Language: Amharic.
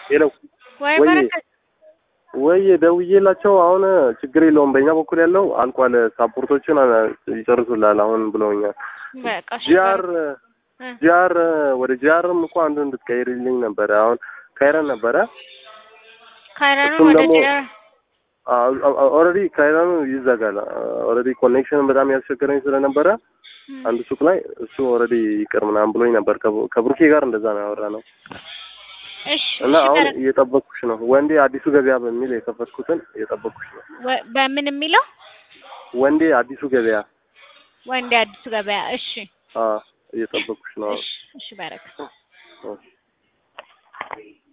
ሄሎ ወይ ወይ በረከት ወይ ደውዬላቸው አሁን ችግር የለውም በእኛ በኩል ያለው አልቋል፣ ሳፖርቶችን ይጨርሱላል አሁን ብለውኛል። በቃ እሺ፣ ጂአር እ ጂአር ወደ ጂአርም እኮ አንዱ እንድትቀይርልኝ ነበረ። አሁን ካይረን ነበረ ካይረኑ እሱም ወደ ደግሞ ጂአር ኦልሬዲ ካይረኑ ይዘጋል። ኦልሬዲ ኮኔክሽን በጣም ያስቸገረኝ ስለነበረ አንድ ሱቅ ላይ እሱ ኦልሬዲ ይቅር ምናምን ብሎኝ ነበር። ከቡ- ከብሩኬ ጋር እንደዛ ነው ያወራ ነው እሺ እና እሺ፣ አሁን በረከት እየጠበቅኩሽ ነው። ወንዴ አዲሱ ገበያ በሚል የከፈትኩትን እየጠበቅኩሽ ነው። ወ- በምን የሚለው ወንዴ አዲሱ ገበያ ወንዴ አዲሱ ገበያ። እሺ አ እየጠበቅኩሽ ነው። እሺ እሺ፣ በረከት አዎ።